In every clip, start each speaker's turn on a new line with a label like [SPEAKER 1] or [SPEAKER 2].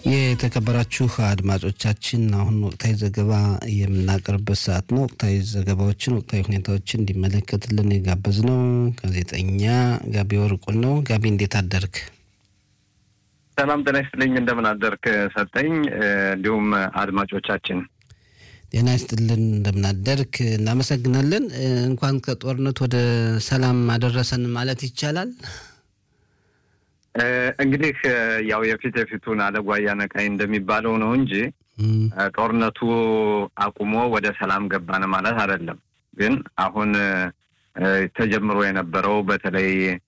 [SPEAKER 1] የተከበራችሁ አድማጮቻችን አሁን ወቅታዊ ዘገባ የምናቀርብበት ሰዓት ነው። ወቅታዊ ዘገባዎችን፣ ወቅታዊ ሁኔታዎችን እንዲመለከትልን የጋበዝ ነው ጋዜጠኛ ጋቢ ወርቁን ነው። ጋቢ እንዴት አደርግ?
[SPEAKER 2] ሰላም ጤና ይስጥልኝ። እንደምን አደርክ ሰጠኝ። እንዲሁም አድማጮቻችን
[SPEAKER 1] ጤና ይስጥልን፣ እንደምናደርክ እናመሰግናለን። እንኳን ከጦርነት ወደ ሰላም አደረሰን ማለት ይቻላል።
[SPEAKER 2] እንግዲህ ያው የፊት የፊቱን አለጓያ ነቃይ እንደሚባለው ነው እንጂ ጦርነቱ አቁሞ ወደ ሰላም ገባን ማለት አይደለም። ግን አሁን ተጀምሮ የነበረው በተለይ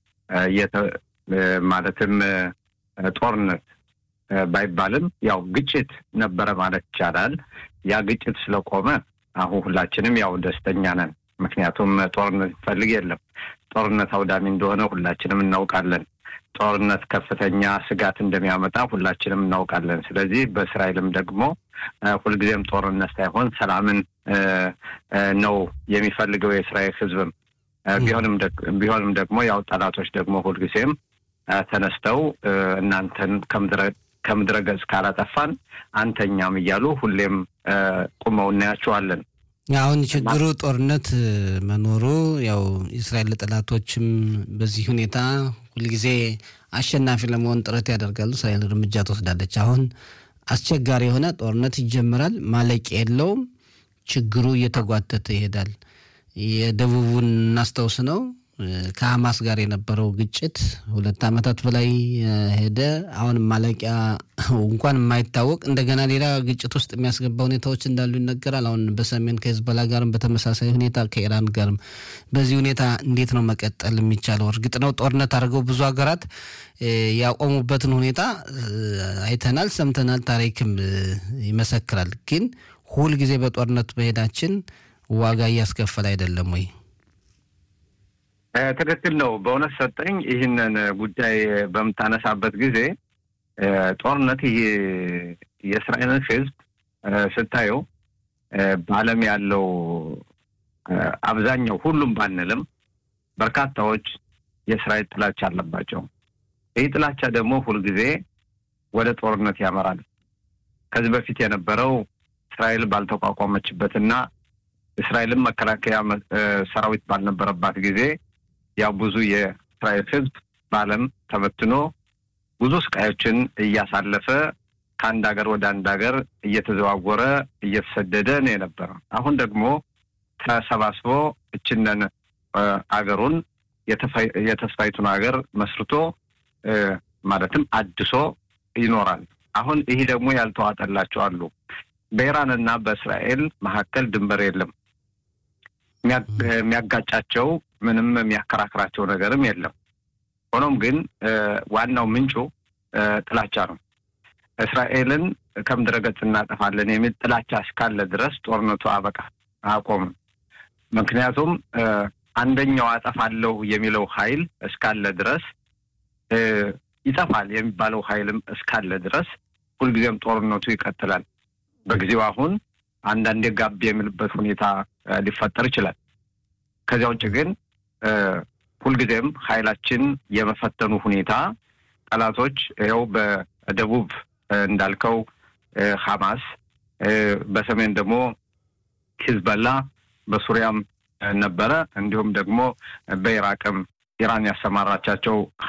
[SPEAKER 2] ማለትም ጦርነት ባይባልም ያው ግጭት ነበረ ማለት ይቻላል። ያ ግጭት ስለቆመ አሁን ሁላችንም ያው ደስተኛ ነን። ምክንያቱም ጦርነት ይፈልግ የለም። ጦርነት አውዳሚ እንደሆነ ሁላችንም እናውቃለን። ጦርነት ከፍተኛ ስጋት እንደሚያመጣ ሁላችንም እናውቃለን። ስለዚህ በእስራኤልም ደግሞ ሁልጊዜም ጦርነት ሳይሆን ሰላምን ነው የሚፈልገው የእስራኤል ሕዝብም ቢሆንም ደግሞ ያው ጠላቶች ደግሞ ሁልጊዜም ተነስተው እናንተን ከምድረ ገጽ ካላጠፋን አንተኛም እያሉ ሁሌም ቁመው እናያቸዋለን።
[SPEAKER 1] አሁን ችግሩ ጦርነት መኖሩ ያው የእስራኤል ጠላቶችም በዚህ ሁኔታ ሁልጊዜ አሸናፊ ለመሆን ጥረት ያደርጋሉ። እስራኤል እርምጃ ትወስዳለች። አሁን አስቸጋሪ የሆነ ጦርነት ይጀምራል፣ ማለቂያ የለውም። ችግሩ እየተጓተተ ይሄዳል። የደቡቡን እናስታውስ ነው ከሀማስ ጋር የነበረው ግጭት ሁለት ዓመታት በላይ ሄደ። አሁን ማለቂያ እንኳን የማይታወቅ እንደገና ሌላ ግጭት ውስጥ የሚያስገባ ሁኔታዎች እንዳሉ ይነገራል። አሁን በሰሜን ከሂዝቦላ ጋርም በተመሳሳይ ሁኔታ ከኢራን ጋርም በዚህ ሁኔታ እንዴት ነው መቀጠል የሚቻለው? እርግጥ ነው ጦርነት አድርገው ብዙ ሀገራት ያቆሙበትን ሁኔታ አይተናል፣ ሰምተናል፣ ታሪክም ይመሰክራል። ግን ሁልጊዜ በጦርነት መሄዳችን ዋጋ እያስከፈለ አይደለም ወይ?
[SPEAKER 2] ትክክል ነው። በእውነት ሰጠኝ ይህንን ጉዳይ በምታነሳበት ጊዜ ጦርነት ይህ የእስራኤልን ሕዝብ ስታየው በዓለም ያለው አብዛኛው ሁሉም ባንልም በርካታዎች የእስራኤል ጥላቻ አለባቸው። ይህ ጥላቻ ደግሞ ሁልጊዜ ወደ ጦርነት ያመራል። ከዚህ በፊት የነበረው እስራኤል ባልተቋቋመችበትና እስራኤልን መከላከያ ሰራዊት ባልነበረባት ጊዜ ያው ብዙ የእስራኤል ህዝብ በዓለም ተበትኖ ብዙ ስቃዮችን እያሳለፈ ከአንድ ሀገር ወደ አንድ ሀገር እየተዘዋወረ እየተሰደደ ነው የነበረ። አሁን ደግሞ ተሰባስቦ እችነን አገሩን የተስፋይቱን ሀገር መስርቶ ማለትም አድሶ ይኖራል። አሁን ይህ ደግሞ ያልተዋጠላቸው አሉ። በኢራንና በእስራኤል መካከል ድንበር የለም። የሚያጋጫቸው ምንም የሚያከራክራቸው ነገርም የለም። ሆኖም ግን ዋናው ምንጩ ጥላቻ ነው። እስራኤልን ከምድረ ገጽ እናጠፋለን የሚል ጥላቻ እስካለ ድረስ ጦርነቱ አበቃ አቆምም። ምክንያቱም አንደኛው አጠፋለሁ የሚለው ኃይል እስካለ ድረስ ይጠፋል የሚባለው ኃይልም እስካለ ድረስ ሁልጊዜም ጦርነቱ ይቀጥላል። በጊዜው አሁን አንዳንዴ ጋብ የሚልበት ሁኔታ ሊፈጠር ይችላል። ከዚያ ውጭ ግን ሁልጊዜም ኃይላችን የመፈተኑ ሁኔታ ጠላቶች ይኸው በደቡብ እንዳልከው ሐማስ፣ በሰሜን ደግሞ ሂዝበላ፣ በሱሪያም ነበረ እንዲሁም ደግሞ በኢራቅም ኢራን ያሰማራቻቸው